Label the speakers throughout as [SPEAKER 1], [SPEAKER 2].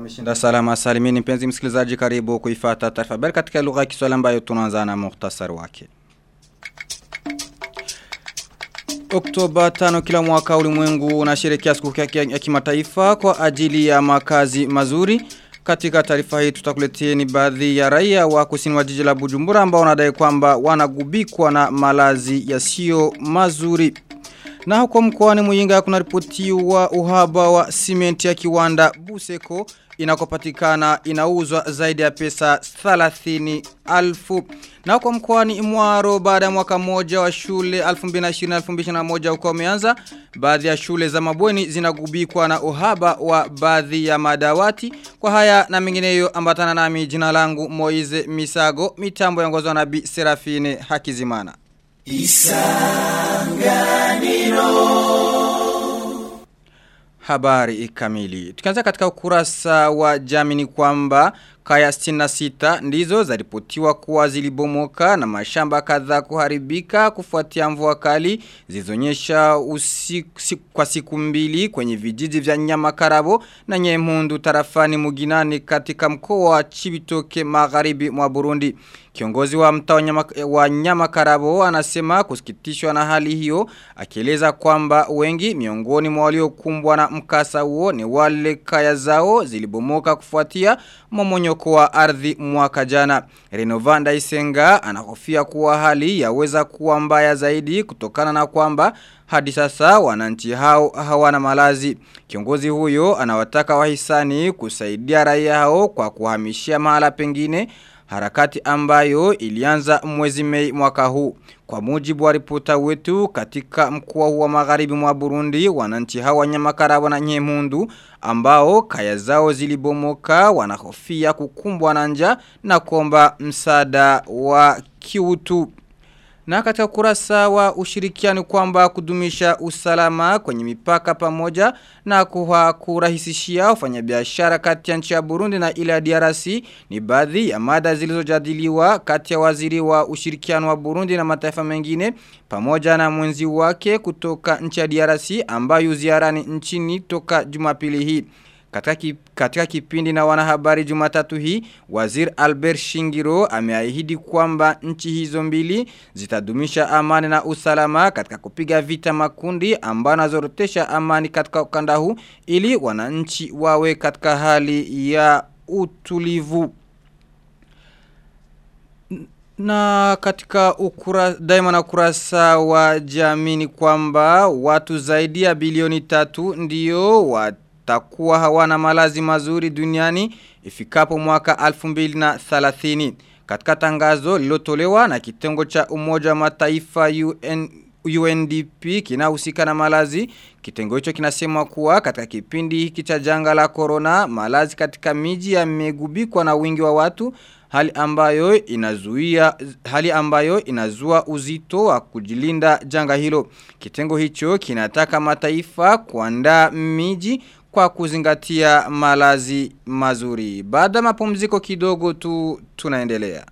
[SPEAKER 1] wameshinda salama salimini mpenzi msikilizaji karibu kuifata taarifa habari katika lugha ya Kiswahili ambayo tunaanza na muhtasari wake. Oktoba 5 kila mwaka ulimwengu unasherehekea siku ya kimataifa kwa ajili ya makazi mazuri. Katika taarifa hii tutakuleteni baadhi ya raia wa kusini wa jiji la Bujumbura ambao wanadai kwamba wanagubikwa na malazi yasiyo mazuri. Na huko mkoani Muyinga kuna ripotiwa uhaba wa simenti ya kiwanda Buseko inakopatikana inauzwa zaidi ya pesa 30 alfu. Na huko mkoani Imwaro baada ya mwaka moja wa shule 2020-2021 huko umeanza baadhi ya shule za mabweni zinagubikwa na uhaba wa baadhi ya madawati. Kwa haya na mengineyo ambatana nami jina langu Moize Misago mitambo yongozwa na Bi Serafine Hakizimana. Isanganiro Habari kamili. Tukianza katika ukurasa wa jamini kwamba kaya 66 ndizo zaripotiwa kuwa zilibomoka na mashamba kadhaa kuharibika kufuatia mvua kali zilizonyesha kwa siku mbili kwenye vijiji vya Nyamakarabo na Nyemhundu tarafani Muginani katika mkoa wa Chibitoke magharibi mwa Burundi. Kiongozi wa mtaa nyama, wa Nyamakarabo anasema kusikitishwa na hali hiyo akieleza kwamba wengi miongoni mwa waliokumbwa na mkasa huo ni wale kaya zao zilibomoka kufuatia momonyoko wa ardhi mwaka jana. Renovanda Isenga anahofia kuwa hali yaweza kuwa mbaya zaidi kutokana na kwamba hadi sasa wananchi hao hawana malazi. Kiongozi huyo anawataka wahisani kusaidia raia hao kwa kuhamishia mahala pengine harakati ambayo ilianza mwezi mei mwaka huu. Kwa mujibu wa ripota wetu katika mkoa wa magharibi mwa Burundi, wananchi hawa Nyamakarabo na Nyemundu ambao kaya zao zilibomoka wanahofia kukumbwa na njaa na kuomba msaada wa kiutu. Na katika kurasa wa ushirikiano kwamba kudumisha usalama kwenye mipaka pamoja na kuha kurahisishia wafanyabiashara kati ya nchi ya Burundi na ile ya DRC ni baadhi ya mada zilizojadiliwa kati ya waziri wa ushirikiano wa Burundi na mataifa mengine pamoja na mwenzi wake kutoka nchi ya DRC ambayo ziarani nchini toka Jumapili hii. Katika, kip, katika kipindi na wanahabari jumatatu hii, wazir Albert Shingiro ameahidi kwamba nchi hizo mbili zitadumisha amani na usalama katika kupiga vita makundi ambayo nazorotesha amani katika ukanda huu ili wananchi wawe katika hali ya utulivu. Na katika ukura, daima na ukurasa wa jamini kwamba watu zaidi ya bilioni tatu ndiyo watu takuwa hawana malazi mazuri duniani ifikapo mwaka 2030. Katika tangazo lilotolewa na kitengo cha umoja wa mataifa UN, UNDP kinahusika na malazi. Kitengo hicho kinasema kuwa katika kipindi hiki cha janga la corona malazi katika miji yamegubikwa na wingi wa watu hali ambayo inazuia hali ambayo inazua uzito wa kujilinda janga hilo. Kitengo hicho kinataka mataifa kuandaa miji kwa kuzingatia malazi mazuri. Baada mapumziko kidogo tu tunaendelea.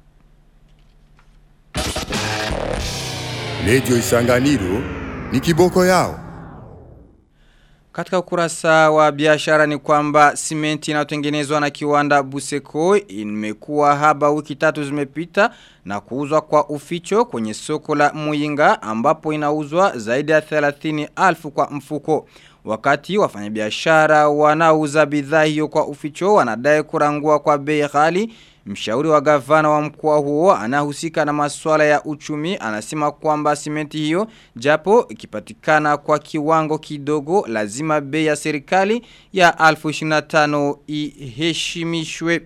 [SPEAKER 2] Lejo Isanganiro ni kiboko yao.
[SPEAKER 1] Katika ukurasa wa biashara ni kwamba simenti inayotengenezwa na kiwanda Buseko imekuwa haba wiki tatu zimepita na kuuzwa kwa uficho kwenye soko la Muyinga ambapo inauzwa zaidi ya 30 alfu kwa mfuko. Wakati wafanyabiashara wanauza bidhaa hiyo kwa uficho wanadai kurangua kwa bei ghali, mshauri wa gavana wa mkoa huo anahusika na masuala ya uchumi anasema kwamba simenti hiyo japo ikipatikana kwa kiwango kidogo lazima bei ya serikali ya 1025 iheshimishwe.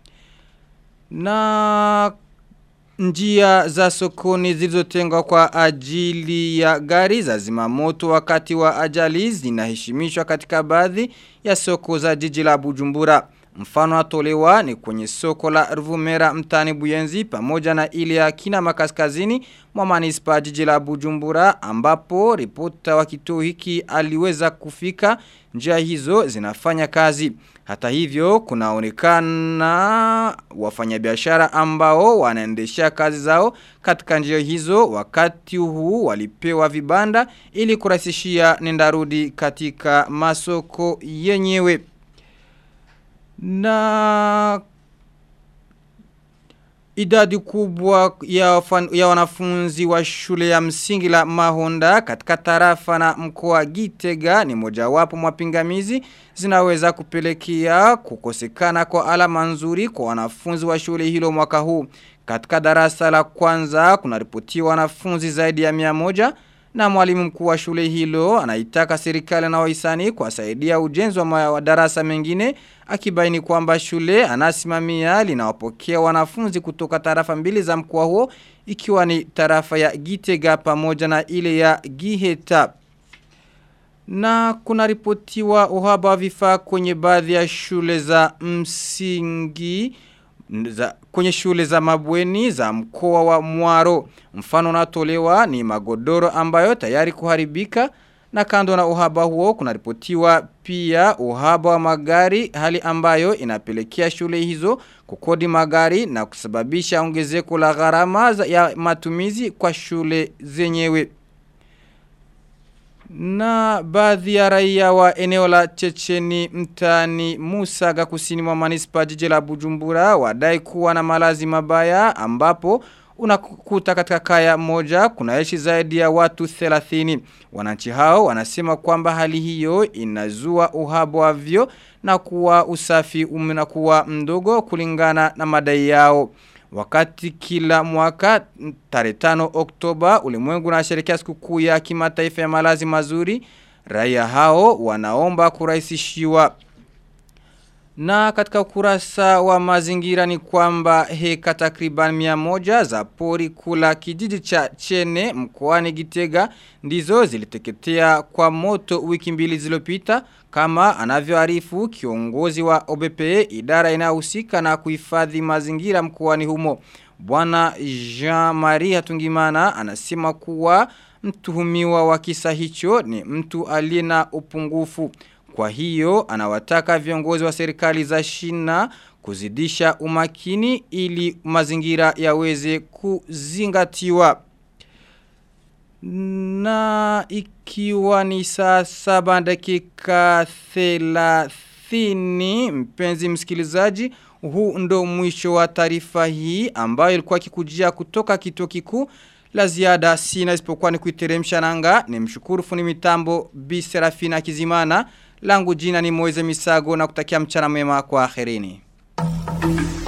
[SPEAKER 1] Na njia za sokoni zilizotengwa kwa ajili ya gari za zimamoto wakati wa ajali zinaheshimishwa katika baadhi ya soko za jiji la Bujumbura. Mfano atolewa ni kwenye soko la Ruvumera mtani Buyenzi pamoja na ile ya kina makaskazini mwa manispa jiji la Bujumbura ambapo ripota wa kituo hiki aliweza kufika njia hizo zinafanya kazi. Hata hivyo kunaonekana wafanyabiashara ambao wanaendesha kazi zao katika njia hizo wakati huu walipewa vibanda ili kurahisishia nendarudi katika masoko yenyewe. Na idadi kubwa ya, fan, ya wanafunzi wa shule ya msingi la Mahonda katika tarafa na mkoa Gitega ni mojawapo mapingamizi zinaweza kupelekea kukosekana kwa alama nzuri kwa wanafunzi wa shule hilo mwaka huu. Katika darasa la kwanza kuna ripotiwa wanafunzi zaidi ya mia moja na mwalimu mkuu wa shule hilo anaitaka serikali na wahisani kuwasaidia ujenzi wa, wa darasa mengine akibaini kwamba shule anasimamia linawapokea wanafunzi kutoka tarafa mbili za mkoa huo ikiwa ni tarafa ya Gitega pamoja na ile ya Giheta. Na kuna ripotiwa uhaba wa vifaa kwenye baadhi ya shule za msingi za, kwenye shule za mabweni za mkoa wa Mwaro. Mfano unatolewa ni magodoro ambayo tayari kuharibika na kando na uhaba huo kunaripotiwa pia uhaba wa magari hali ambayo inapelekea shule hizo kukodi magari na kusababisha ongezeko la gharama ya matumizi kwa shule zenyewe. Na baadhi ya raia wa eneo la Checheni mtani Musaga kusini mwa manispa jiji la Bujumbura wadai kuwa na malazi mabaya ambapo unakuta katika kaya moja kunaishi zaidi ya watu 30. Wananchi hao wanasema kwamba hali hiyo inazua uhaba wa vyo na kuwa usafi umenakuwa mdogo kulingana na madai yao. Wakati kila mwaka tarehe 5 Oktoba ulimwengu unasherehekea sikukuu ya kimataifa ya malazi mazuri, raia hao wanaomba kurahisishiwa. Na katika ukurasa wa mazingira ni kwamba heka takriban mia moja za pori kula kijiji cha chene mkoani Gitega ndizo ziliteketea kwa moto wiki mbili zilopita kama anavyoarifu kiongozi wa OBPE idara inayohusika na kuhifadhi mazingira mkoani humo. Bwana Jean-Marie Hatungimana anasema kuwa mtuhumiwa wa kisa hicho ni mtu aliye na upungufu. Kwa hiyo anawataka viongozi wa serikali za shina kuzidisha umakini ili mazingira yaweze kuzingatiwa. Na ikiwa ni saa saba dakika thelathini mpenzi msikilizaji huu ndo mwisho wa taarifa hii ambayo ilikuwa kikujia kutoka kituo kikuu la ziada sina isipokuwa ni kuiteremsha nanga ni mshukuru funi mitambo Bi Serafina Kizimana langu jina ni Moize Misago na kutakia mchana mwema kwa akhirini.